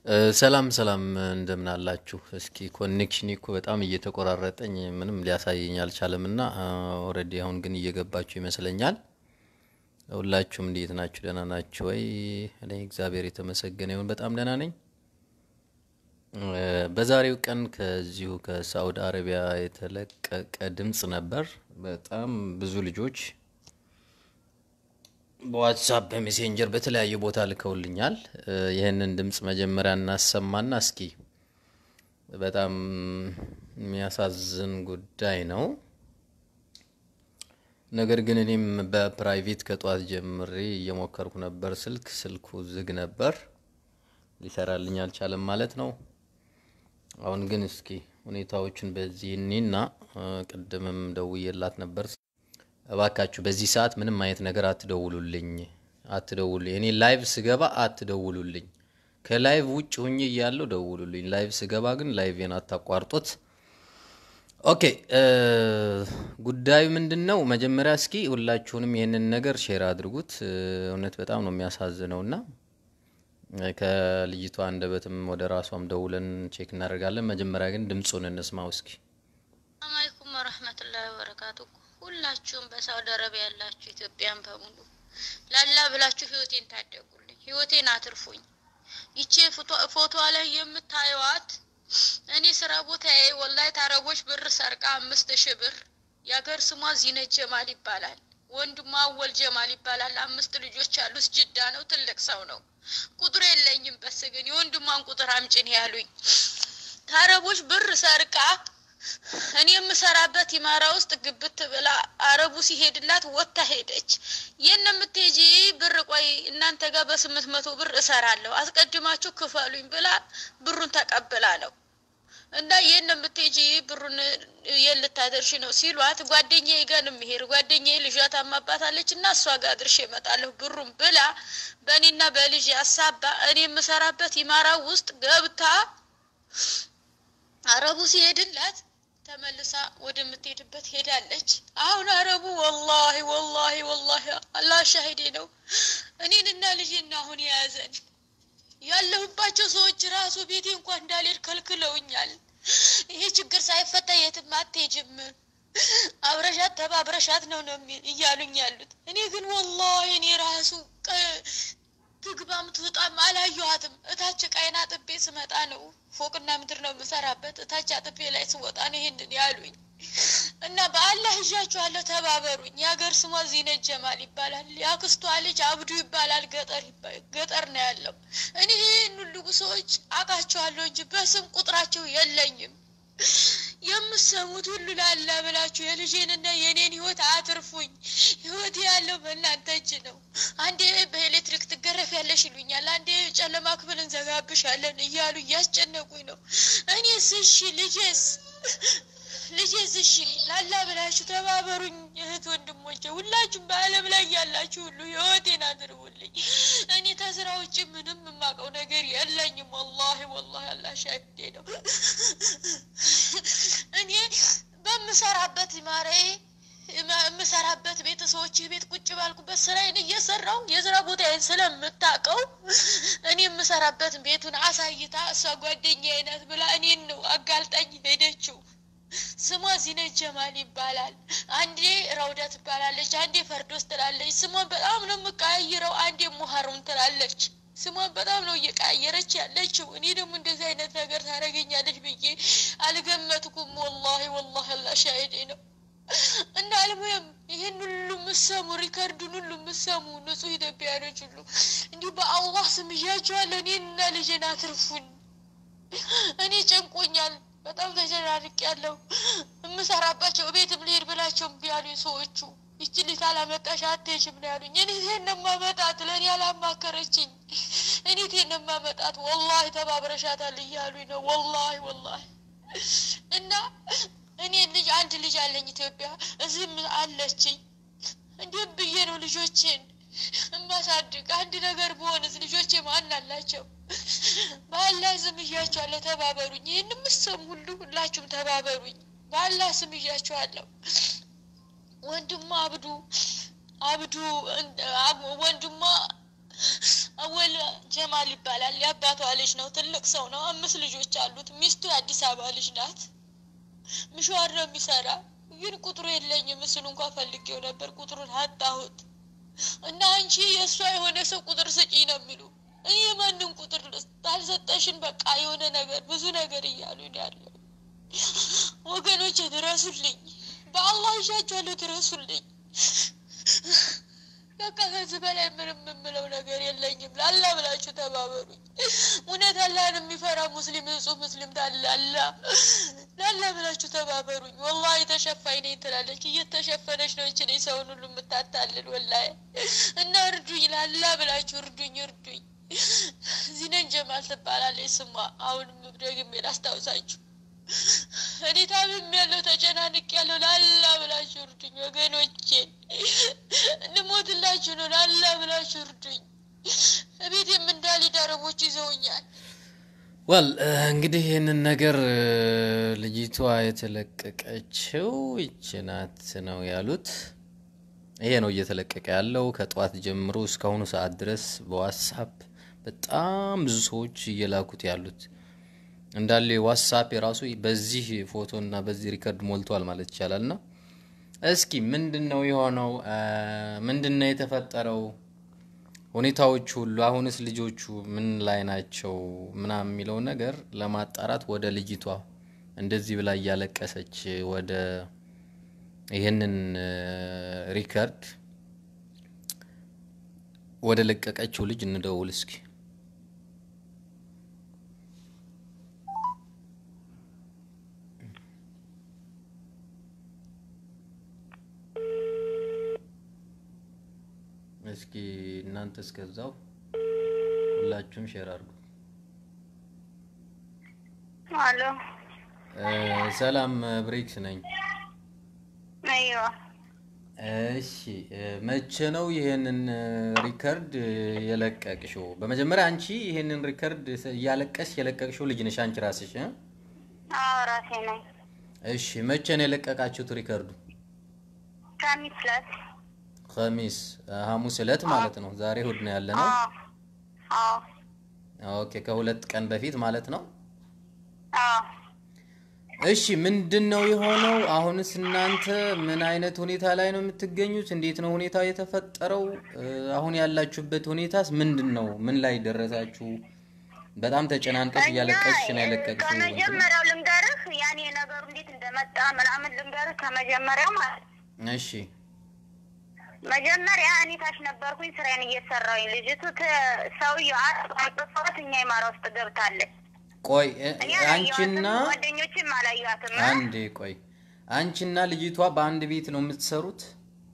ሰላም ሰላም እንደምን አላችሁ? እስኪ ኮኔክሽን እኮ በጣም እየተቆራረጠኝ ምንም ሊያሳየኝ አልቻለም እና ኦልሬዲ አሁን ግን እየገባችሁ ይመስለኛል። ሁላችሁም እንዴት ናችሁ? ደህና ናችሁ ወይ? እኔ እግዚአብሔር የተመሰገነ ይሁን በጣም ደህና ነኝ። በዛሬው ቀን ከዚሁ ከሳዑዲ አረቢያ የተለቀቀ ድምፅ ነበር። በጣም ብዙ ልጆች በዋትሳፕ በሜሴንጀር በተለያየ ቦታ ልከውልኛል። ይህንን ድምፅ መጀመሪያ እናሰማና እስኪ በጣም የሚያሳዝን ጉዳይ ነው። ነገር ግን እኔም በፕራይቬት ከጠዋት ጀምሬ እየሞከርኩ ነበር። ስልክ ስልኩ ዝግ ነበር፣ ሊሰራልኝ አልቻለም ማለት ነው። አሁን ግን እስኪ ሁኔታዎችን በዚህ እኔና ቅድምም ደውዬላት ነበር እባካችሁ በዚህ ሰዓት ምንም አይነት ነገር አትደውሉልኝ፣ አትደውሉልኝ። እኔ ላይቭ ስገባ አትደውሉልኝ። ከላይቭ ውጭ ሁኜ እያለሁ ደውሉልኝ። ላይቭ ስገባ ግን ላይቬን አታቋርጡት። ኦኬ፣ ጉዳዩ ምንድን ነው? መጀመሪያ እስኪ ሁላችሁንም ይህንን ነገር ሼር አድርጉት። እውነት በጣም ነው የሚያሳዝነው እና ከልጅቷ አንደበትም ወደ ራሷም ደውለን ቼክ እናደርጋለን። መጀመሪያ ግን ድምፁን እንስማው እስኪ። ሰላም አለይኩም ወረህመቱላሂ ወበረካቱ። ሁላችሁም በሳውዲ አረቢያ ያላችሁ ኢትዮጵያን በሙሉ ላላ ብላችሁ ህይወቴን ታደጉልኝ፣ ህይወቴን አትርፉኝ። ይቺ ፎቶ ላይ የምታዩዋት እኔ ስራ ቦታዬ ወላይ ታረቦች ብር ሰርቃ አምስት ሺህ ብር የሀገር ስሟ ዚነት ጀማል ይባላል። ወንድሟ አወል ጀማል ይባላል። አምስት ልጆች አሉት። ጅዳ ነው። ትልቅ ሰው ነው። ቁጥሩ የለኝም። በስ ግን የወንድሟን ቁጥር አምጭን ያሉኝ ታረቦች ብር ሰርቃ እኔ የምሰራበት ኢማራ ውስጥ ግብት ብላ አረቡ ሲሄድላት ወጥታ ሄደች። የት ነው የምትሄጂ? ብር ቆይ እናንተ ጋር በስምንት መቶ ብር እሰራለሁ አስቀድማችሁ ክፈሉኝ ብላ ብሩን ተቀብላ ነው እና የት ነው የምትሄጂ? ብሩን የት ልታደርሺ ነው ሲሏት፣ ጓደኛዬ ጋር ነው የምሄድ ጓደኛዬ ልጇ ታማባታለች እና እሷ ጋር አድርሼ እመጣለሁ ብሩን ብላ በእኔና በልጅ አሳባ እኔ የምሰራበት ኢማራ ውስጥ ገብታ አረቡ ሲሄድላት ተመልሳ ወደምትሄድበት ሄዳለች። አሁን አረቡ ወላሂ ወላሂ ወላሂ አላህ ሻሂዴ ነው እኔንና ልጄና አሁን የያዘን ያለሁባቸው ሰዎች ራሱ ቤቴ እንኳን እንዳልሄድ ከልክለውኛል። ይሄ ችግር ሳይፈታ የትም አትሄጂም፣ አብረሻት ተባብረሻት ነው ነው እያሉኝ ያሉት። እኔ ግን ወላሂ እኔ ራሱ ትግባም ትውጣም አላየኋትም። እታች ቃይና ጥቤ ስመጣ ነው ፎቅና ምድር ነው የምሰራበት። እታች አጥቤ ላይ ስወጣ ነው ይሄንን ያሉኝ እና በአላህ ይዣችኋለሁ፣ ተባበሩኝ። የሀገር ስሟ ዚነት ጀማል ይባላል። የአክስቷ ልጅ አብዱ ይባላል። ገጠር ገጠር ነው ያለው። እኔ ይህን ሁሉ ሰዎች አውቃቸዋለሁ እንጂ በስም ቁጥራቸው የለኝም። የምሰሙት ሁሉ ላላ ብላችሁ የልጄንና የኔን ህይወት አትርፉኝ። ህይወት ያለው በእናንተ እጅ ነው። አንዴ በኤሌክትሪክ ትገረፍ ያለሽ ይሉኛል፣ አንዴ ጨለማ ክፍል እንዘጋብሻለን እያሉ እያስጨነቁኝ ነው። እኔስ እሺ ልጄስ ልጄስ እሺ ላላ ብላችሁ ተባበሩኝ። እህት ወንድሞቼ፣ ሁላችሁም በዓለም ላይ ያላችሁ ሁሉ ህይወቴን አድርጉልኝ። እኔ ተስራ ውጭ ምንም የማውቀው ነገር የለኝም። ወላሂ ወላሂ አላህ ሻሂዴ ነው። እኔ በምሰራበት ማሬ የምሰራበት ቤተሰቦች ቤት ቁጭ ባልኩበት ስራዬን እየሰራው የስራ ቦታዬን ስለምታውቀው እኔ የምሰራበት ቤቱን አሳይታ እሷ ጓደኛዬ ናት ብላ እኔን ነው አጋልጣኝ ሄደችው። ስሟ ዚነት ጀማል ይባላል። አንዴ ረውዳ ትባላለች፣ አንዴ ፈርዶስ ትላለች። ስሟን በጣም ነው የምቀያይረው። አንዴ ሙሀሩም ትላለች። ስሟን በጣም ነው እየቀያየረች ያለችው። እኔ ደግሞ እንደዚህ አይነት ነገር ታደርገኛለች ብዬ አልገመትኩም። ወላሂ ወላሂ አላህ ሻሂዴ ነው። እና አልሙየም ይህን ሁሉ የምሰሙ ሪከርዱን ሁሉ የምሰሙ ንጹህ ኢትዮጵያኖች ሁሉ እንዲሁ በአላህ ስም እያቸዋለሁ። እኔንና ልጄን አትርፉን። እኔ ጨንቆኛል። በጣም ተጨናንቅ ያለው የምሰራባቸው ቤትም ልሄድ ብላቸው እምቢ አሉኝ ሰዎቹ። ይቺ ልጅ አላመጣሽ አትሄጂም ነው ያሉኝ። እኔ ቴን ነው የማመጣት፣ ለእኔ አላማከረችኝ። እኔ ቴን ነው የማመጣት፣ ወላሂ ተባብረሻታል እያሉኝ ነው። ወላሂ ወላሂ እና እኔ ልጅ አንድ ልጅ አለኝ ኢትዮጵያ፣ እዚህም አለችኝ። እንዲህም ብዬ ነው ልጆቼን እማሳድግ። አንድ ነገር በሆንስ ልጆቼ ማን አላቸው? በአላህ ስም እያቸዋለሁ፣ ተባበሩኝ። ይህን የምትሰሙ ሁሉ ሁላችሁም ተባበሩኝ። በአላህ ስም እያቸዋለሁ። ወንድሟ አብዱ አብዱ ወንድሟ አወል ጀማል ይባላል። የአባቷ ልጅ ነው። ትልቅ ሰው ነው። አምስት ልጆች አሉት። ሚስቱ የአዲስ አበባ ልጅ ናት። ምሽዋር ነው የሚሰራ። ግን ቁጥሩ የለኝም። ምስሉ እንኳ ፈልጌው ነበር፣ ቁጥሩን አጣሁት። እና አንቺ የእሷ የሆነ ሰው ቁጥር ስጪ ነው የሚሉ እኔ የማንን ቁጥር ባልሰጠሽን በቃ የሆነ ነገር ብዙ ነገር እያሉ ነው ያለው። ወገኖች ድረሱልኝ፣ በአላህ ይሻቸዋለሁ፣ ድረሱልኝ። በቃ ከዚህ በላይ ምንም የምለው ነገር የለኝም። ላላ ብላችሁ ተባበሩኝ። እውነት አላህን የሚፈራ ሙስሊም ንጹህ ሙስሊም ታለ አላ ላላ ብላችሁ ተባበሩኝ። ወላሂ ተሸፋኝ ነኝ ትላለች። እየተሸፈነች ነው እችል ሰውን ሁሉ የምታታልል ወላሂ። እና እርዱኝ፣ ላላ ብላችሁ እርዱኝ፣ እርዱኝ። ዚነን ጀማል ትባላለች ስሟ። አሁንም ደግሜ ላስታውሳችሁ እኔ ታምም ያለው ተጨናንቅ ያለው ላላ ብላችሁ እርዱኝ ወገኖቼ፣ እንሞትላችሁ ነው። ላላ ብላችሁ እርዱኝ። እቤቴም እንዳልሄድ አረቦች ይዘውኛል። ወል እንግዲህ ይህንን ነገር ልጅቷ የተለቀቀችው ይች ናት ነው ያሉት። ይሄ ነው እየተለቀቀ ያለው ከጠዋት ጀምሮ እስካሁኑ ሰዓት ድረስ በዋትሳፕ በጣም ብዙ ሰዎች እየላኩት ያሉት እንዳለ ዋትሳፕ የራሱ በዚህ ፎቶ እና በዚህ ሪከርድ ሞልቷል ማለት ይቻላል። እና እስኪ ምንድን ነው የሆነው? ምንድን ነው የተፈጠረው? ሁኔታዎቹ ሁሉ አሁንስ ልጆቹ ምን ላይ ናቸው? ምናምን የሚለው ነገር ለማጣራት ወደ ልጅቷ እንደዚህ ብላ እያለቀሰች ወደ ይህንን ሪከርድ ወደ ለቀቀችው ልጅ እንደውል እስኪ። እስኪ እናንተ እስከዛው ሁላችሁም ሼር አድርጉ። አሎ ሰላም ብሬክስ ነኝ። አይዋ እሺ መቼ ነው ይሄንን ሪከርድ የለቀቅሽው? በመጀመሪያ አንቺ ይሄንን ሪከርድ እያለቀሽ የለቀቅሽው ልጅ ነሽ አንቺ ራስሽ እ? አዎ ራሴ ነኝ። እሺ መቼ ነው የለቀቃችሁት ሪከርዱ? ከሚስ ዕለት ኸሚስ ሐሙስ ዕለት ማለት ነው። ዛሬ እሑድ ነው ያለ ነው። አዎ አዎ ኦኬ ከሁለት ቀን በፊት ማለት ነው። አዎ እሺ ምንድን ነው የሆነው? አሁንስ እናንተ ምን አይነት ሁኔታ ላይ ነው የምትገኙት? እንዴት ነው ሁኔታው የተፈጠረው? እ፣ አሁን ያላችሁበት ሁኔታስ ምንድን ነው? ምን ላይ ደረሳችሁ? በጣም ተጨናንቀሽ እያለቀስሽ ነው ያለቀቅሽው። እንትኑ። ከመጀመሪያው ልንገርህ ያኔ ነገሩ እንዴት እንደመጣ ምናምን ልንገርህ ከመጀመሪያው ማለት ነው። እሺ መጀመሪያ እኔ ታች ነበርኩኝ ስራዬን እየሰራሁኝ ልጅቱ ት- ሰውዬው አጥፋት እኛ ይማራ ውስጥ ገብታለች። ቆይ እ፣ እኔ አንቺና አላየኋትም፣ ጓደኞችም አላየኋትም። አንዴ ቆይ አንቺና ልጅቷ በአንድ ቤት ነው የምትሰሩት?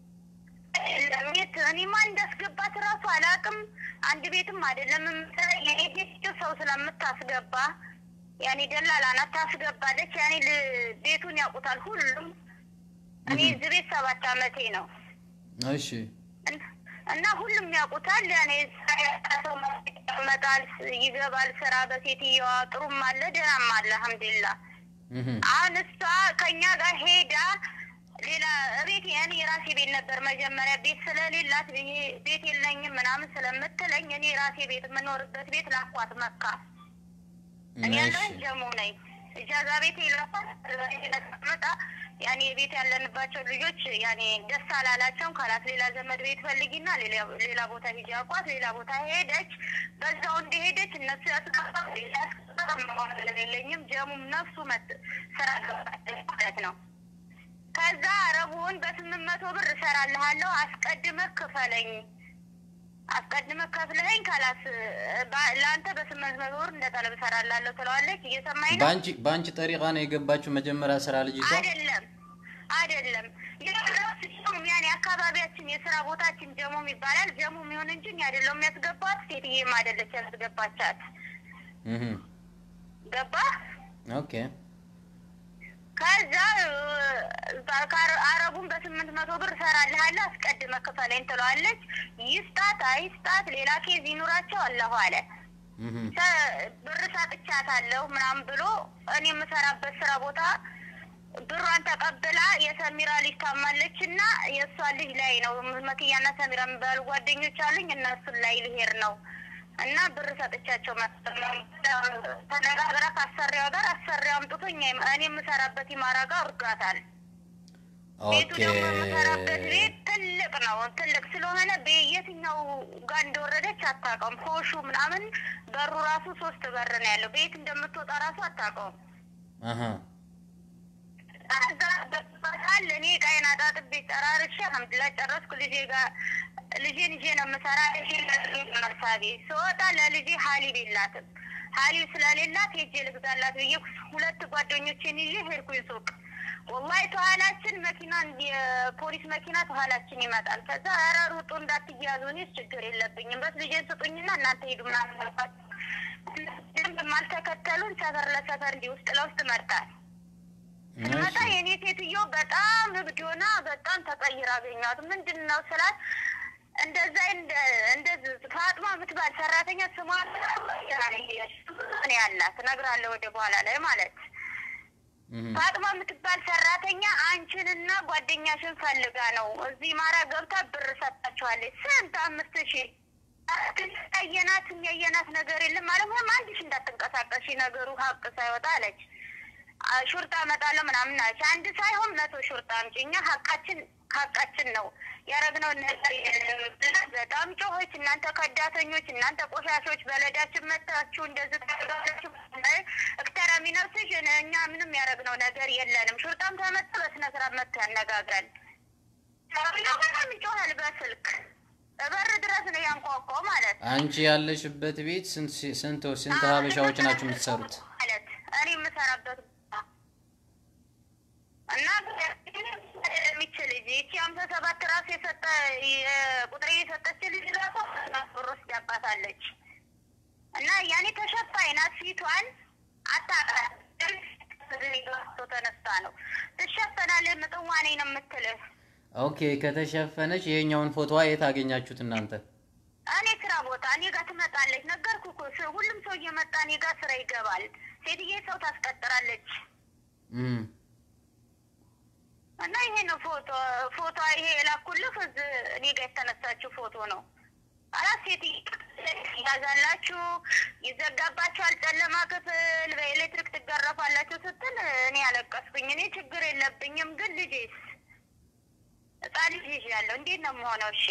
ቤት እኔማ እንዳስገባት እራሱ አላውቅም። አንድ ቤትም አይደለም የምትሰራ- የኔ ቤት ሰው ስለምታስገባ ያኔ ደላላ ናት ታስገባለች። ያኔ ል- ቤቱን ያውቁታል ሁሉም። እኔ እዚህ ቤት ሰባት አመቴ ነው እሺ እና- እና ሁሉም ያውቁታል። ያኔ ስራ ያጣ ሰው ይመጣል፣ ይገባል ስራ በሴትየዋ ጥሩም አለ ደህናም አለ አልሐምዱሊላህ። እህ አሁን እሷ ከኛ ጋር ሄዳ ሌላ ቤት እኔ የራሴ ቤት ነበር መጀመሪያ ቤት ስለሌላት ይሄ ቤት የለኝም ምናምን ስለምትለኝ እኔ የራሴ ቤት የምኖርበት ቤት ላኳት መካ። እኔ ያለሁኝ እሺ ጀሞ ነኝ። እጃዛ ቤት የላኳት መጣ ያኔ ቤት ያለንባቸው ልጆች ያኔ ደስ አላላቸውም። ካላት ሌላ ዘመድ ቤት ፈልጊና ሌላ- ሌላ ቦታ ሂጂ አልኳት። ሌላ ቦታ ሄደች። በዛው እንደሄደች እነሱ ያስገባ ሌላ ያስገባ መሆን የለኝም ጀሙም ነፍሱ መት ስራ ገባች ማለት ነው። ከዛ ረቡን በስምንት መቶ ብር እሰራልሃለሁ አስቀድመህ ክፈለኝ አስቀድመህ ከፍለኸኝ ካላስ ባ- ለአንተ በስምንት መቶ ብር እንደ ጠለብ እሰራልሃለሁ ትለዋለች። እየሰማኝ ነው። በአንቺ በአንቺ ጠሪቃ ነው የገባችው መጀመሪያ ስራ ልጅቷ? አይደለም አይደለም የራሱ ጀሙም ያኔ አካባቢያችን የስራ ቦታችን ጀሙም ይባላል። ጀሙም ይሁን እንጂ እኔ አይደለሁም ያስገባት ሴትዬም አይደለች ያስገባቻት። እህ ገባ ኦኬ ከዛ እ፣ ካረ- አረቡን በስምንት መቶ ብር እሰራልሃለሁ አስቀድመህ ክፈለኝ ትለዋለች። ይስጣት አይስጣት ሌላ ኬዝ ይኑራቸው አለሁ አለ። እህ ሰ- ብር ሰጥቻታለሁ ምናምን ብሎ እኔ የምሰራበት ስራ ቦታ ብሯን ተቀብላ የሰሚራ ልጅ ታማለች እና የእሷ ልጅ ላይ ነው መክያና ሰሚራ የሚባሉ ጓደኞች አሉኝ። እነሱን ላይ ልሄድ ነው እና ብር ሰጥቻቸው ተነጋግራ ከአሰሪዋ ጋር አሰሪዋ አምጥቶ እኛ እኔ የምሰራበት ይማራ ጋር እርዷታል። ቤቱ ኦኬ ደግሞ የምሰራበት ቤት ትልቅ ነው። ትልቅ ስለሆነ በየትኛው ጋር እንደወረደች አታውቀውም። ኮሹ ምናምን በሩ ራሱ ሶስት በር ነው ያለው። ቤት እንደምትወጣ ራሱ አታውቀውም። አሀ እዛ በቃል እኔ ቃይን አጣጥቤ ጨራርሼ አልሐምዱሊላህ ጨረስኩ። ልጄ ጋር ልጄን ይዤ ነው የምሰራ። ልጄ መሳቤ ስወጣ ለልጄ ሀሊብ የላትም። ሀሊብ ስለሌላት ሄጄ ልግዛላት ብዬ ሁለት ጓደኞችን ይዤ ሄድኩኝ ሱቅ። ወላሂ ተኋላችን መኪና የፖሊስ መኪና ተኋላችን ይመጣል። ከዛ ኧረ ሩጡ እንዳትያዙ፣ እኔስ ችግር የለብኝም በስ ልጄን ስጡኝና እናንተ ሂዱ ምናምን አልኳቸው። ደንብ አልተከተሉን። ሰፈር ለሰፈር እንዲህ ውስጥ ለውስጥ መጣል ስንመጣ እሺ የኔ ሴትዮ በጣም እብድ ሆና በጣም ተቀይራ አገኘኋት። ምንድን ነው ስላት እንደዛ እንደዚህ ፋጥማ የምትባል ሰራተኛ ስሟ እኔ ያላት እነግርሃለሁ ወደ በኋላ ላይ ማለት እህ ፋጥማ የምትባል ሰራተኛ አንቺንና ጓደኛሽን ፈልጋ ነው እዚህ ማራ ገብታ ብር ሰጣችኋለች። ስንት አምስት ሺህ ያየናት የሚያየናት ነገር የለም ማለት ምንም አንድ ሺህ እንዳትንቀሳቀሽ ነገሩ ሀቅ ሳይወጣ አለች። አ- ሹርጣ እመጣለሁ ምናምን አለች። አንድ ሳይሆን መቶ ሹርጣ አምጪ፣ እኛ ሀቃችን ሀቃችን ነው ያረግነው ነገር የለም ብላ በጣም ጮኸች። እናንተ ከዳተኞች፣ እናንተ ቆሻሾች በለዳችን መታችሁ እንደዚህ ታደርጋላችሁ። እክተራ ሚነፍስሽ እኛ ምንም ያረግነው ነገር የለንም። ሹርጣም ተመጣ በስነ ስርዓት መጥቶ ያነጋግረን። በጣም ይጮሃል በስልክ በር ድረስ ነው ያንኳኳው ማለት አንቺ ያለሽበት ቤት ስንት ስንት ስንት ሀበሻዎች ናቸው የምትሰሩት? ማለት እኔ የምሰራበት ቦታ እና የሚችል ልጅ ይቺ ሀምሳ ሰባት ራሱ የሰጠ ቁጥሬ የሰጠች ልጅ ራሱ ብር ወስዳባታለች። እና ያኔ ተሸፋኝ ናት። ፊቷን አታውቃትም። ተነስታ ነው ትሸፈናለህ። ምጥዋኔ ነው የምትልህ። ኦኬ ከተሸፈነች ይሄኛውን ፎቶዋ የት አገኛችሁት እናንተ? እኔ ስራ ቦታ እኔ ጋር ትመጣለች። ነገርኩ እኮ ስ- ሁሉም ሰው እየመጣ እኔ ጋር ስራ ይገባል። ሴትዬ ሰው ታስቀጥራለች። እም እና ይሄ ነው ፎቶ ፎቶ ይሄ የላኩልህ እዚህ እኔ ጋር የተነሳችው ፎቶ ነው። አራት ሴት ያዛላችሁ ይዘጋባችኋል፣ ጨለማ ክፍል በኤሌክትሪክ ትገረፋላችሁ ስትል እኔ ያለቀስኩኝ። እኔ ችግር የለብኝም ግን ልጄስ ህፃን ልጅ ይዣለሁ። እንዴት ነው የምሆነው? እሺ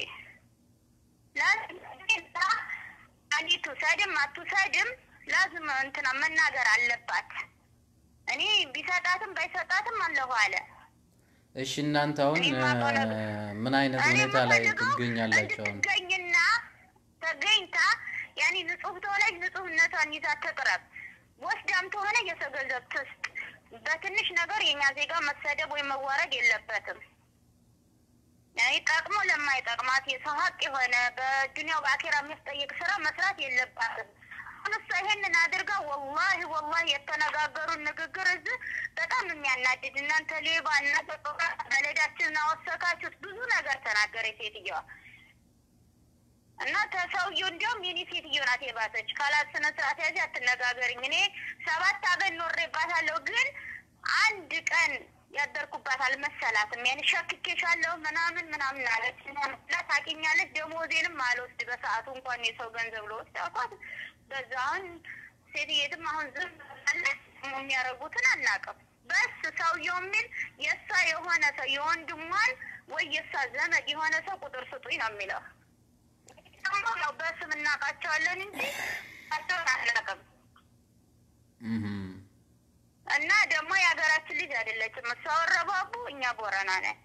ላዛ እኔ ትውሰድም አትውሰድም ላዝም እንትና መናገር አለባት። እኔ ቢሰጣትም ባይሰጣትም አለሁ አለ እሺ እናንተ አሁን እኔ የማውቀው ነገር- እ፣ ምን አይነት እኔ ሁኔታ ላይ የምፈልገው ትገኛላችሁ አሁን? እንድትገኝና ተገኝታ ያኔ ንጹህ ተሆነች ንጹህነቷን ይዛ ትቅረብ። ወስዳም ተሆነ የሰው ገንዘብ ትስጥ። በትንሽ ነገር የእኛ ዜጋ መሰደብ ወይም መዋረድ የለበትም። ያኔ ጠቅሞ ለማይጠቅማት የሰው ሀቅ የሆነ በዱንያው በአኬራ የሚያስጠይቅ ስራ መስራት የለባትም። አሁን እሷ ይሄንን አድርጋ ወላሂ ወላሂ የተነጋገሩን ንግግር እዚህ በጣም የሚያናድድ እናንተ ሌባ እናንተ ጦቃ በለዳችንን አወሰካችሁት ብዙ ነገር ተናገረ ሴትየዋ እና ተሰውየው እንዲያውም የኔ ሴትዮ ናት የባሰች ካላት ስነ ስርዓት ያዚ አትነጋገርኝ እኔ ሰባት አመት ኖሬባታለሁ ግን አንድ ቀን ያደርኩባት አልመሰላትም ያን ሸክኬሻለሁ ምናምን ምናምን አለች ላ ታውቂኛለች ደሞዜንም አልወስድ በሰዓቱ እንኳን የሰው ገንዘብ ለወስድ አልኳት በዛ አሁን ሴትየትም አሁን ዝም አለ የሚያደርጉትን አናውቅም በስ ሰውየው የሚል የእሷ የሆነ ሰው የወንድሟን ወይ የእሷ ዘመድ የሆነ ሰው ቁጥር ስጡኝ ነው የሚለው ደግሞ ያው በስም እናውቃቸዋለን እንጂ አቸውን አናውቅም እም እና ደግሞ የሀገራችን ልጅ አይደለችም እሷ ወረባቡ እኛ ቦረና ነን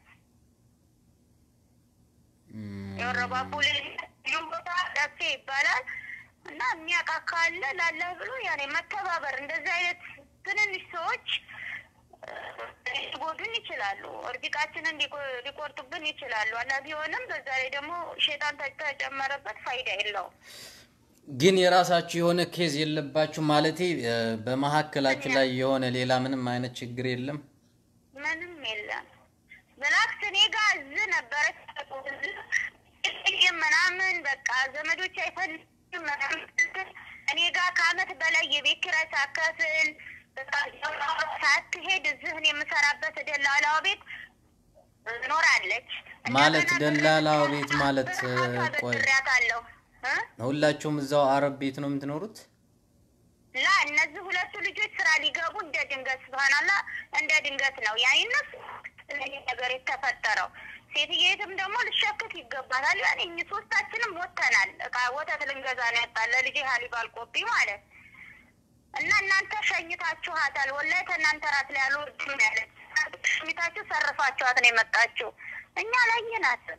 እም የወረባቡ ልጅ ልዩ ቦታ ደሴ ይባላል እና የሚያውቃ ካለ ላለ ብሎ ያኔ መተባበር እንደዚህ አይነት ትንንሽ ሰዎች እ፣ ሊጎዱን ይችላሉ። እርዚቃችንን ሊቆ- ሊቆርጡብን ይችላሉ። አላ ቢሆንም በዛ ላይ ደግሞ ሼጣን ተጨመረበት ፋይዳ የለውም። ግን የራሳችሁ የሆነ ኬዝ የለባችሁ ማለቴ እ፣ በመሀከላችሁ ላይ የሆነ ሌላ ምንም አይነት ችግር የለም? ምንም የለም። ብላክስ እኔ ጋር እዚህ ነበረች እዚህ ምናምን በቃ ዘመዶች አይፈልግም ምናምን ስትል እኔ ጋር ከአመት በላይ የቤት ኪራይ ሳከፍል በቃ ሳትሄድ እዚህ እኔ የምሰራበት ደላላዋ ቤት ኖራለች። ማለት እንደገና ደላላዋ ብር- ቤት ማለት ብር እ፣ ቆይ አበድሬያታለሁ። እ? ሁላችሁም እዛው አረብ ቤት ነው የምትኖሩት? ላ እነዚህ ሁለቱ ልጆች ስራ ሊገቡ እንደ ድንገት ስብሃናላ እንደ ድንገት ነው ያ እነሱ ይህ ነገር የተፈጠረው። ሴትየትም ደግሞ ልሸክት ይገባታል። ያኔ እኚህ ሶስታችንም ወጥተናል። እቃ ወተት ልንገዛ ነው ያጣን ለልጄ ሀሊብ አልቆቢ ማለት እና እናንተ ሸኝታችኋታል። ወላሂ ከእናንተ ራት ላይ አልወርድም ያለች ሸኝታችሁ ሰርፋችኋት ነው የመጣችሁ። እኛ ላየናትም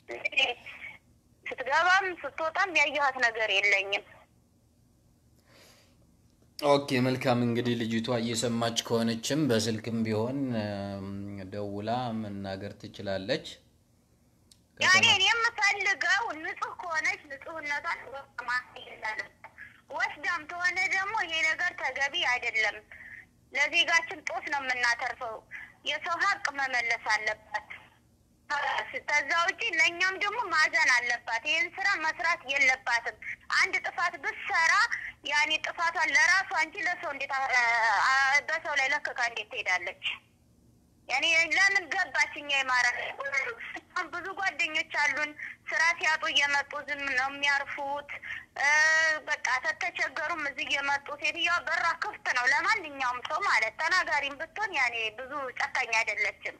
ስትገባም ስትወጣም ያየኋት ነገር የለኝም። ኦኬ መልካም እንግዲህ ልጅቷ እየሰማች ከሆነችም በስልክም ቢሆን እም፣ ደውላ መናገር ትችላለች። ያኔ እኔ የምፈልገው ንጹህ ከሆነች ንጹህነቷን ማስይዛለ ወስዳም ከሆነ ደግሞ ይሄ ነገር ተገቢ አይደለም። ለዜጋችን ጦስ ነው የምናተርፈው። የሰው ሀቅ መመለስ አለባት። ከዛ ውጪ ለእኛም ደግሞ ማዘን አለባት። ይህን ስራ መስራት የለባትም። አንድ ጥፋት ብትሰራ ያኔ ጥፋቷን ለራሷ እንጂ ለሰው እንዴት አ- አ- በሰው ላይ ለክካ እንዴት ትሄዳለች? ያኔ ለምን ገባች? እኛ የማራት ብዙ ጓደኞች አሉን። ስራ ሲያጡ እየመጡ ዝም ነው የሚያርፉት። እ፣ በቃ ተተቸገሩም እዚህ እየመጡ ሴትዮዋ በሯ ክፍት ነው ለማንኛውም ሰው ማለት ተናጋሪም ብትሆን ያኔ ብዙ ጨካኝ አይደለችም።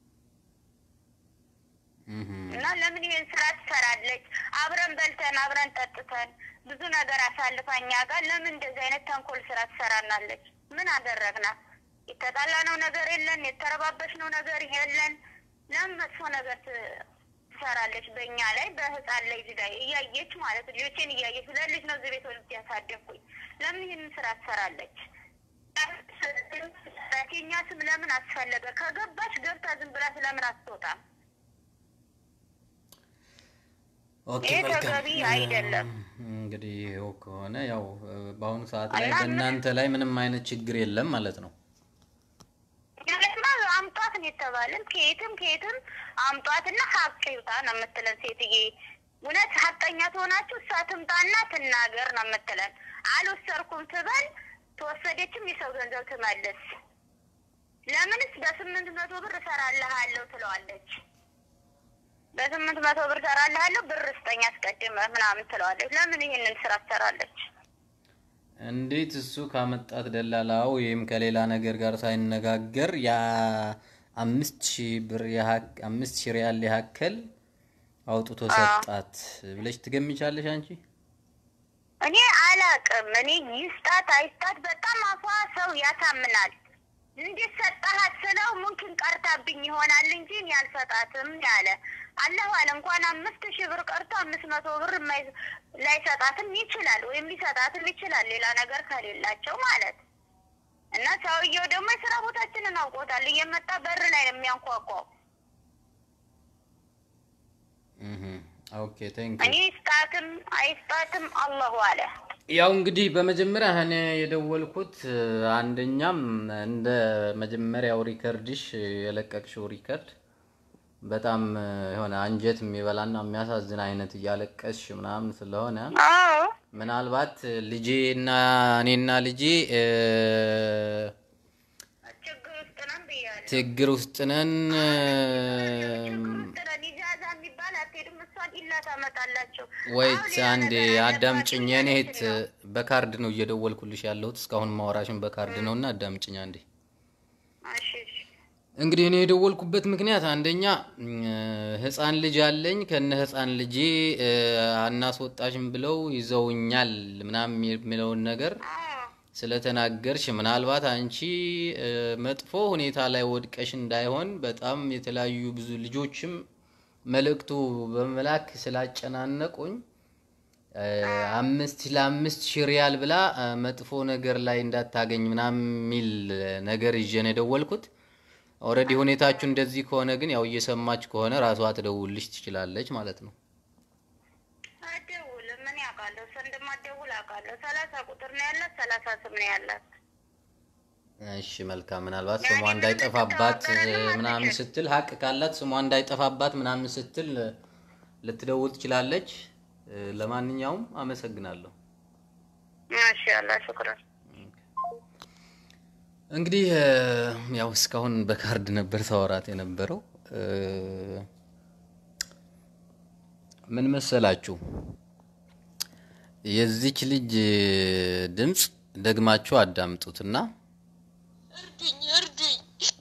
እህ፣ እና ለምን ይሄን ስራ ትሰራለች? አብረን በልተን አብረን ጠጥተን ብዙ ነገር አሳልፋ እኛ ጋር ለምን እንደዚህ አይነት ተንኮል ስራ ትሰራናለች? ምን አደረግናት? የተጣላነው ነገር የለን፣ የተረባበሽነው ነገር የለን። ለምን መጥፎ ነገር ት- ትሰራለች? በእኛ ላይ በህፃን ላይ እዚህ ላይ እያየች ማለት ልጆቼን እያየች ለልጅ ነው እዚህ ቤት ወልጄ ያሳደግኩኝ። ለምን ይህንን ስራ ትሰራለች? የእኛ ስም ለምን አስፈለገ? ከገባች ገብታ ዝም ብላ ስለምን አትወጣም? ኦኬ ይሄ መልካም ተገቢ አይደለም። እንግዲህ ይኸው ከሆነ ያው እ፣ በአሁኑ ሰዓት ላይ እና ምን- በእናንተ ላይ ምንም አይነት ችግር የለም ማለት ነው። ያለማ አምጧት ነው የተባለን። ከየትም ከየትም አምጧትና ሀቅ ይውጣ ነው የምትለን ሴትዬ። እውነት ሀቀኛ ትሆናችሁ እሷ ትምጣና ትናገር ነው የምትለን። አልወሰድኩም ትበል፣ ተወሰደችም የሰው ገንዘብ ትመልስ። ለምንስ በስምንት መቶ ብር እሰራልሃለሁ ትለዋለች። በስምንት መቶ ብር እሰራልሃለሁ ብር ስጠኝ አስቀድመህ ምናምን ትለዋለች። ለምን ይሄንን ስራ ትሰራለች? እንዴት እሱ ካመጣት ደላላው ወይም ከሌላ ነገር ጋር ሳይነጋገር ያ አምስት ሺህ ብር ያህል አምስት ሺህ ሪያል ያህል አውጥቶ ሰጣት ብለሽ ትገምቻለሽ አንቺ? እኔ አላቅም። እኔ ይስጣት አይስጣት በጣም አፏ ሰው ያሳምናል። እንዴት ሰጣሃት ስለው ሙምኪን ቀርታብኝ ይሆናል እንጂ እኔ አልሰጣትም ያለ አለሁ አለ። እንኳን አምስት ሺህ ብር ቀርቶ አምስት መቶ ብር የማይ- ላይሰጣትም ይችላል፣ ወይም ሊሰጣትም ይችላል ሌላ ነገር ከሌላቸው ማለት እና ሰውየው ደግሞ የስራ ቦታችንን አውቆታል። እየመጣ በር ላይ ነው የሚያንኳኳው። እህ ኦኬ ቴንክ እኔ ይስጣትም አይስጣትም አላሁ አለ። ያው እንግዲህ በመጀመሪያ እኔ የደወልኩት እ፣ አንደኛም እንደ መጀመሪያው ሪከርድሽ የለቀቅሽው ሪከርድ በጣም እ፣ የሆነ አንጀት የሚበላና የሚያሳዝን አይነት እያለቀስሽ ምናምን ስለሆነ አዎ ምናልባት ልጄ እና እኔና ልጄ እ፣ ችግር ውስጥ ነን ብያለሁ። ችግር ውስጥ ነን እ፣ ኢጃዛ የሚባል አትሄድም። እሷን ኢላ ታመጣላችሁ። ወይት አሁን ሌላ አንዴ ነገር አዳምጭኝ። አለባችሁ የኔ ማለት እህት ነው። በካርድ ነው እየደወልኩልሽ ያለሁት እስካሁን ማወራሽን በካርድ ነው እና አዳምጭኝ አንዴ። እሺ፣ እሺ። እንግዲህ እኔ የደወልኩበት ምክንያት አንደኛ እ፣ ህፃን ልጅ አለኝ ከነ ህፃን ልጄ እ፣ አናስወጣሽም ብለው ይዘውኛል ምናምን የሚለውን ነገር አዎ፣ ስለተናገርሽ ምናልባት አንቺ እ፣ መጥፎ ሁኔታ ላይ ወድቀሽ እንዳይሆን በጣም የተለያዩ ብዙ ልጆችም መልእክቱ በመላክ ስላጨናነቁኝ እ፣ አምስት ለአምስት ሺህ ሪያል ብላ እ፣ መጥፎ ነገር ላይ እንዳታገኝ ምናምን የሚል ነገር ይዤ ነው የደወልኩት። ኦልሬዲ ሁኔታችሁ እንደዚህ ከሆነ ግን ያው እየሰማች ከሆነ ራሷ ትደውልሽ ትችላለች ማለት ነው። አትደውልም። ምን ያውቃለሁ? እሷ እንደማትደውል አውቃለሁ። ሰላሳ ቁጥር ነው ያላት፣ ሰላሳ ስም ነው ያላት። እሺ መልካም። ምናልባት ያኔ ስሟ ምንም እንዳይጠፋባት እ፣ ልትተባበረንም ምናምን አትችል። ስትል ሀቅ ካላት ስሟ እንዳይጠፋባት ምናምን ስትል እ፣ ልትደውል ትችላለች። እ፣ ለማንኛውም አመሰግናለሁ። እሺ፣ አላህ ሽክራን። እንግዲህ እ፣ ያው እስካሁን በካርድ ነበር ሳወራት የነበረው እ፣ ምን መሰላችሁ የዚች ልጅ ድምፅ ደግማችሁ አዳምጡትና እርዱኝ እርዱኝ።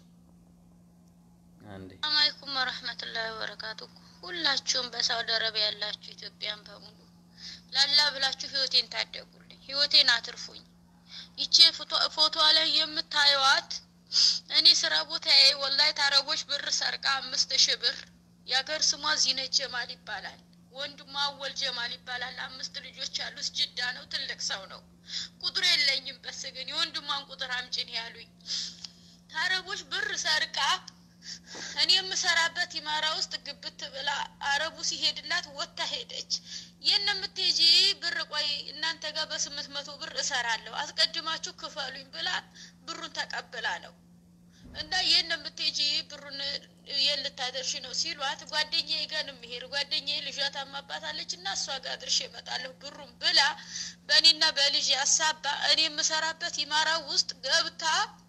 አንዴ አማይኩም ወረህመቱላሂ ወበረካቱ። ሁላችሁም በሳውዲ አረቢያ ያላችሁ ኢትዮጵያን በሙሉ ላላ ብላችሁ ህይወቴን ታደጉልኝ፣ ህይወቴን አትርፉኝ። ይቺ ፎቶ ላይ የምታዩዋት እኔ ስራ ቦታዬ ወላይ ታረቦች ብር ሰርቃ አምስት ሺህ ብር የሀገር ስሟ ዚነት ጀማል ይባላል። ወንድሟ አወል ጀማል ይባላል። አምስት ልጆች ያሉት ጅዳ ነው። ትልቅ ሰው ነው። ቁጥሩ የለኝም። በስ ግን የወንድሟን ቁጥር አምጪን ያሉኝ ታረቦች ብር ሰርቃ እኔ የምሰራበት ኢማራ ውስጥ ግብት ብላ አረቡ ሲሄድላት ወጥታ ሄደች። ይህን የምትሄጂ ብር ቆይ እናንተ ጋር በስምንት መቶ ብር እሰራለሁ አስቀድማችሁ ክፈሉኝ ብላ ብሩን ተቀብላ ነው እና ይህን የምትሄጂ ብሩን የት ልታደርሽ ነው ሲሏት ጓደኛዬ ጋር ነው የምሄድ ጓደኛዬ ልጇ ታማባታለች እና እሷ ጋር ድርሽ እመጣለሁ ብሩን ብላ በእኔና በልጅ ያሳባ እኔ የምሰራበት ኢማራ ውስጥ ገብታ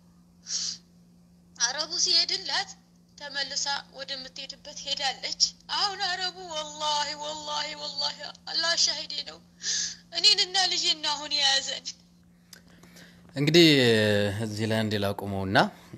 አረቡ ሲሄድላት ተመልሳ ወደምትሄድበት ሄዳለች። አሁን አረቡ ወላሂ ወላሂ ወላሂ አላህ ሻሂዴ ነው እኔንና ልጄና አሁን የያዘን እንግዲህ እዚህ ላይ አንዴ ላቁመውና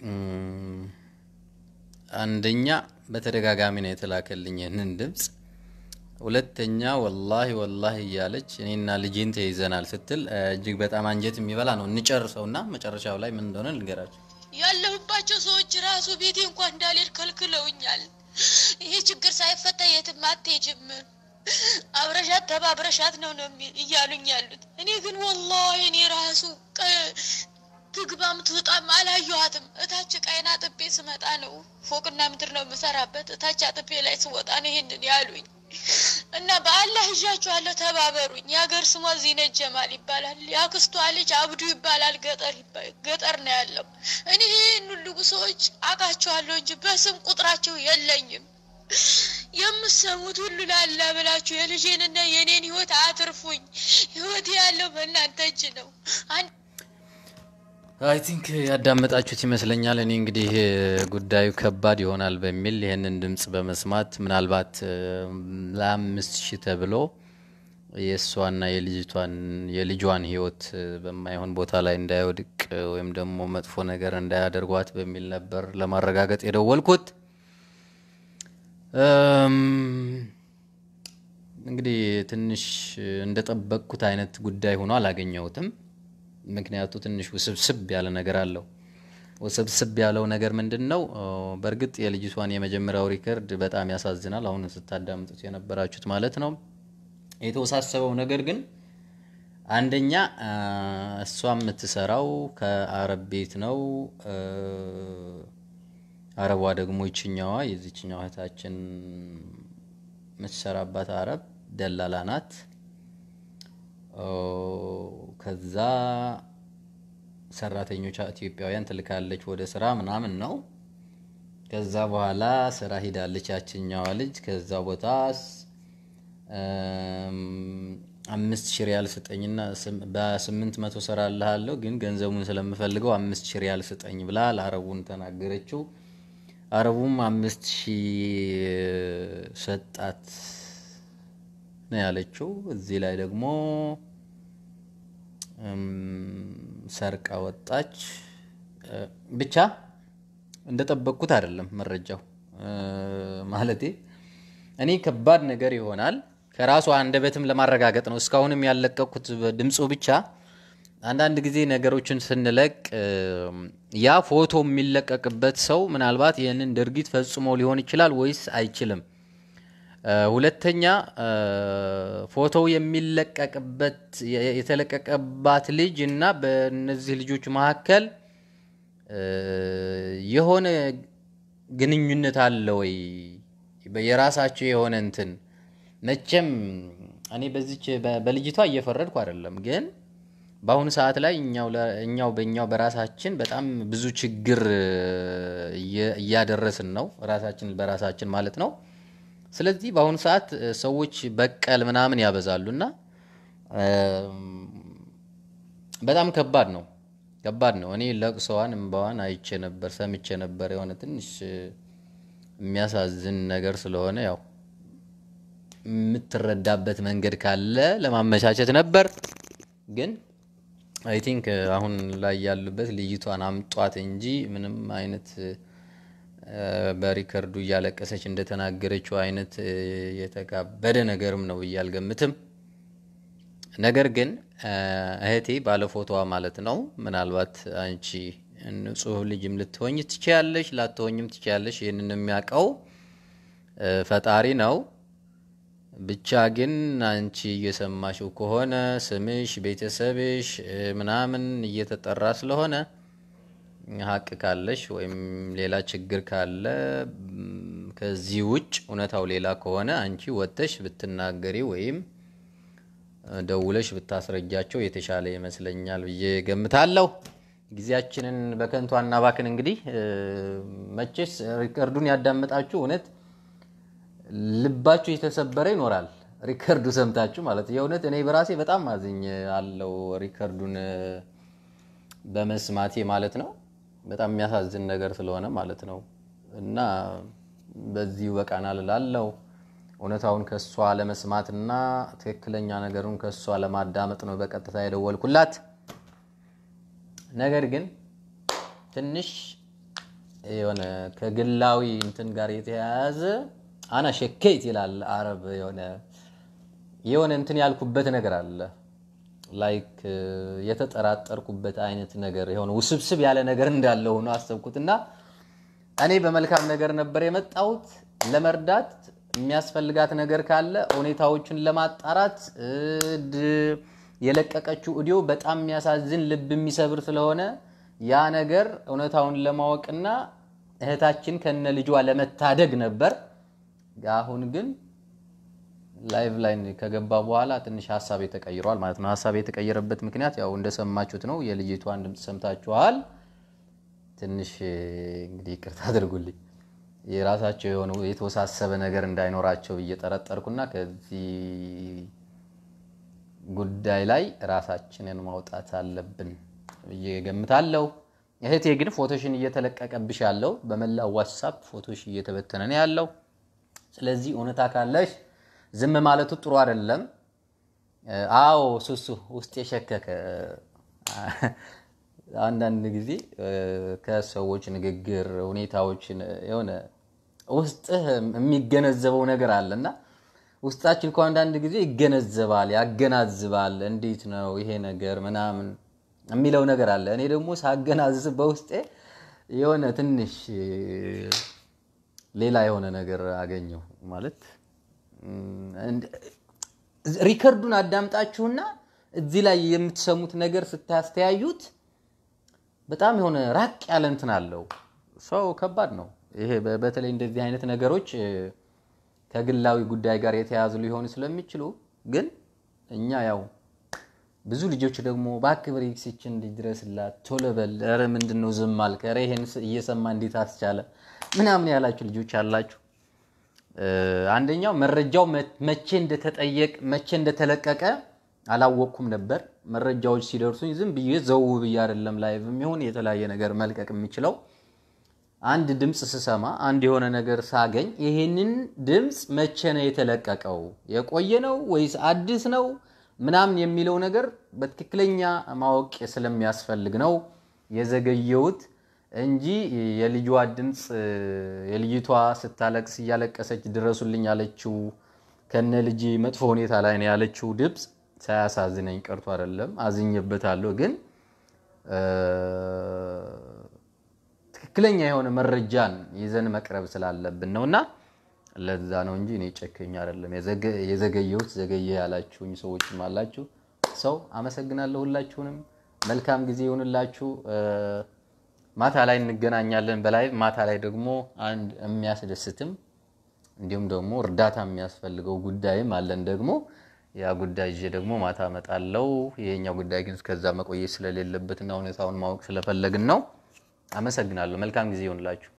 አንደኛ በተደጋጋሚ ነው የተላከልኝ ይህንን ድምፅ። ሁለተኛ ወላሂ ወላሂ እያለች እኔና ልጄን ተይዘናል ስትል እጅግ በጣም አንጀት የሚበላ ነው። እንጨርሰውና መጨረሻው ላይ ምን እንደሆነ ልንገራቸው። ያለሁባቸው ሰዎች ራሱ ቤቴ እንኳን እንዳልሄድ ከልክለውኛል። ይሄ ችግር ሳይፈታ የትም አትሄጂም፣ አብረሻት ተባብረሻት ነው ነው የሚል እያሉኝ ያሉት። እኔ ግን ወላሂ እኔ ራሱ ትግባም ትውጣም አላየኋትም። እታች ቀይና ጥቤ ስመጣ ነው ፎቅና ምድር ነው የምሰራበት። እታች አጥቤ ላይ ስወጣ ነው ይሄንን ያሉኝ እና በአላህ እዣችኋለሁ፣ ተባበሩኝ። የሀገር ስሟ ዚነት ጀማል ይባላል። የአክስቷ ልጅ አብዱ ይባላል። ገጠር ገጠር ነው ያለው። እኔ ይህን ሁሉ ሰዎች አውቃቸዋለሁ እንጂ በስም ቁጥራቸው የለኝም። የምሰሙት ሁሉ ላላ ብላችሁ የልጄንና የኔን ህይወት አትርፉኝ። ህይወት ያለው በእናንተ እጅ ነው። አይ ቲንክ ያዳመጣችሁት ይመስለኛል። እኔ እንግዲህ ጉዳዩ ከባድ ይሆናል በሚል ይህንን ድምፅ በመስማት ምናልባት ለአምስት ሺህ ተብሎ የእሷና የልጅቷን የልጇን ህይወት በማይሆን ቦታ ላይ እንዳይወድቅ ወይም ደግሞ መጥፎ ነገር እንዳያደርጓት በሚል ነበር ለማረጋገጥ የደወልኩት። እንግዲህ ትንሽ እንደጠበቅኩት አይነት ጉዳይ ሆኖ አላገኘሁትም። ምክንያቱ ትንሽ ውስብስብ ያለ ነገር አለው። ውስብስብ ያለው ነገር ምንድን ነው? በእርግጥ የልጅቷን የመጀመሪያው ሪከርድ በጣም ያሳዝናል። አሁን ስታዳምጡት የነበራችሁት ማለት ነው። የተወሳሰበው ነገር ግን አንደኛ እሷ የምትሰራው ከአረብ ቤት ነው። አረቧ ደግሞ ይችኛዋ የዚችኛዋ እህታችን የምትሰራባት አረብ ደላላ ናት። ከዛ ሰራተኞች ኢትዮጵያውያን ትልካለች ወደ ስራ ምናምን ነው። ከዛ በኋላ ስራ ሂዳለች ያችኛዋ ልጅ። ከዛ ቦታ አምስት ሺህ ሪያል ስጠኝና በስምንት መቶ ስራ አለሃለሁ ግን ገንዘቡን ስለምፈልገው አምስት ሺህ ሪያል ስጠኝ ብላ ለአረቡን ተናገረችው። አረቡም አምስት ሺህ ሰጣት ነው ያለችው። እዚህ ላይ ደግሞ ሰርቃ ወጣች። ብቻ እንደጠበቅኩት አይደለም መረጃው። ማለቴ እኔ ከባድ ነገር ይሆናል ከራሱ አንደበትም ለማረጋገጥ ነው እስካሁንም ያለቀኩት ድምፁ ብቻ። አንዳንድ ጊዜ ነገሮችን ስንለቅ ያ ፎቶ የሚለቀቅበት ሰው ምናልባት ይህንን ድርጊት ፈጽሞ ሊሆን ይችላል ወይስ አይችልም። ሁለተኛ ፎቶው የሚለቀቅበት የተለቀቀባት ልጅ እና በእነዚህ ልጆች መካከል የሆነ ግንኙነት አለ ወይ? የራሳቸው የሆነ እንትን መቼም እኔ በዚች በልጅቷ እየፈረድኩ አይደለም፣ ግን በአሁኑ ሰዓት ላይ እኛው በእኛው በራሳችን በጣም ብዙ ችግር እያደረስን ነው፣ ራሳችን በራሳችን ማለት ነው። ስለዚህ በአሁኑ ሰዓት ሰዎች በቀል ምናምን ያበዛሉ እና በጣም ከባድ ነው ከባድ ነው። እኔ ለቅሶዋን እምባዋን አይቼ ነበር ሰምቼ ነበር። የሆነ ትንሽ የሚያሳዝን ነገር ስለሆነ ያው የምትረዳበት መንገድ ካለ ለማመቻቸት ነበር። ግን አይ ቲንክ አሁን ላይ ያሉበት ልይቷን አምጧት እንጂ ምንም አይነት በሪከርዱ እያለቀሰች እንደተናገረችው አይነት የተካበደ ነገርም ነው ብዬ አልገምትም። ነገር ግን እህቴ ባለፎቶዋ ማለት ነው ምናልባት አንቺ ንጹሕ ልጅም ልትሆኝ ትችያለሽ፣ ላትሆኝም ትችያለሽ። ይህንን የሚያውቀው ፈጣሪ ነው። ብቻ ግን አንቺ እየሰማሽው ከሆነ ስምሽ፣ ቤተሰብሽ ምናምን እየተጠራ ስለሆነ ሀቅ ካለሽ ወይም ሌላ ችግር ካለ ከዚህ ውጭ እውነታው ሌላ ከሆነ አንቺ ወጥተሽ ብትናገሪ ወይም ደውለሽ ብታስረጃቸው የተሻለ ይመስለኛል ብዬ ገምታለሁ። ጊዜያችንን በከንቱ አናባክን። እንግዲህ መቼስ ሪከርዱን ያዳመጣችሁ እውነት ልባችሁ የተሰበረ ይኖራል። ሪከርዱ ሰምታችሁ ማለት የእውነት እኔ በራሴ በጣም አዝኝ አለው ሪከርዱን በመስማቴ ማለት ነው። በጣም የሚያሳዝን ነገር ስለሆነ ማለት ነው እና በዚሁ በቃናል ላለው እውነታውን ከእሷ ለመስማትና ትክክለኛ ነገሩን ከእሷ ለማዳመጥ ነው በቀጥታ የደወልኩላት። ነገር ግን ትንሽ የሆነ ከግላዊ እንትን ጋር የተያያዘ አና ሸኬት ይላል አረብ የሆነ የሆነ እንትን ያልኩበት ነገር አለ ላይክ የተጠራጠርኩበት አይነት ነገር የሆነ ውስብስብ ያለ ነገር እንዳለ ሆኖ አሰብኩትና እኔ በመልካም ነገር ነበር የመጣሁት ለመርዳት የሚያስፈልጋት ነገር ካለ ሁኔታዎችን ለማጣራት የለቀቀችው ኦዲዮ በጣም የሚያሳዝን ልብ የሚሰብር ስለሆነ ያ ነገር እውነታውን ለማወቅና እህታችን ከነ ልጇ ለመታደግ ነበር። አሁን ግን ላይቭ ላይ ከገባ በኋላ ትንሽ ሀሳቤ ተቀይሯል ማለት ነው። ሀሳቤ የተቀየረበት ምክንያት ያው እንደሰማችሁት ነው። የልጅቷን ድምፅ ሰምታችኋል። ትንሽ እንግዲህ ይቅርታ አድርጉልኝ የራሳቸው የሆነ የተወሳሰበ ነገር እንዳይኖራቸው እየጠረጠርኩና ከዚህ ጉዳይ ላይ ራሳችንን ማውጣት አለብን ብዬ ገምታለሁ። እህቴ ግን ፎቶሽን እየተለቀቀብሽ ያለው በመላው ዋትሳፕ ፎቶሽ እየተበተነ ነው ያለው። ስለዚህ እውነታ ካለሽ ዝም ማለቱ ጥሩ አይደለም። አዎ ሱሱ ውስጥ የሸከከ አንዳንድ ጊዜ ከሰዎች ንግግር ሁኔታዎችን የሆነ ውስጥህ የሚገነዘበው ነገር አለና ውስጣችን እኮ አንዳንድ ጊዜ ይገነዘባል፣ ያገናዝባል። እንዴት ነው ይሄ ነገር ምናምን የሚለው ነገር አለ። እኔ ደግሞ ሳገናዝብ በውስጤ የሆነ ትንሽ ሌላ የሆነ ነገር አገኘሁ ማለት ሪከርዱን አዳምጣችሁና እዚህ ላይ የምትሰሙት ነገር ስታስተያዩት በጣም የሆነ ራቅ ያለ እንትን አለው። ሰው ከባድ ነው ይሄ። በተለይ እንደዚህ አይነት ነገሮች ከግላዊ ጉዳይ ጋር የተያዙ ሊሆኑ ስለሚችሉ ግን እኛ ያው ብዙ ልጆች ደግሞ በአክብር ሲችን ልጅ ድረስላት ቶሎ በል፣ ኧረ ምንድን ነው ዝም አልክ፣ ኧረ ይሄን እየሰማ እንዴት አስቻለ ምናምን ያላችሁ ልጆች አላችሁ። አንደኛው መረጃው መቼ እንደተጠየቅ መቼ እንደተለቀቀ አላወቅኩም ነበር። መረጃዎች ሲደርሱኝ ዝም ብዬ ዘው ብዬ አይደለም ላይቭ የሚሆን የተለያየ ነገር መልቀቅ የሚችለው አንድ ድምፅ ስሰማ አንድ የሆነ ነገር ሳገኝ ይሄንን ድምፅ መቼ ነው የተለቀቀው የቆየ ነው ወይስ አዲስ ነው ምናምን የሚለው ነገር በትክክለኛ ማወቅ ስለሚያስፈልግ ነው የዘገየሁት እንጂ የልጇ ድምፅ የልጅቷ ስታለቅስ እያለቀሰች ድረሱልኝ ያለችው ከነ ልጅ መጥፎ ሁኔታ ላይ ነው ያለችው ድምፅ ሳያሳዝነኝ ቀርቶ አይደለም፣ አዝኜበታለሁ። ግን ትክክለኛ የሆነ መረጃን ይዘን መቅረብ ስላለብን ነውና ለዛ ነው እንጂ እኔ ጨከኝ አይደለም። የዘገየሁት ዘገየ ያላችሁኝ ሰዎችም አላችሁ። ሰው አመሰግናለሁ። ሁላችሁንም መልካም ጊዜ ይሁንላችሁ። ማታ ላይ እንገናኛለን በላይ ማታ ላይ ደግሞ አንድ የሚያስደስትም እንዲሁም ደግሞ እርዳታ የሚያስፈልገው ጉዳይም አለን ደግሞ ያ ጉዳይ ይዤ ደግሞ ማታ እመጣለሁ። ይሄኛው ጉዳይ ግን እስከዛ መቆየት ስለሌለበትና ሁኔታውን ማወቅ ስለፈለግን ነው። አመሰግናለሁ። መልካም ጊዜ ይሆንላችሁ።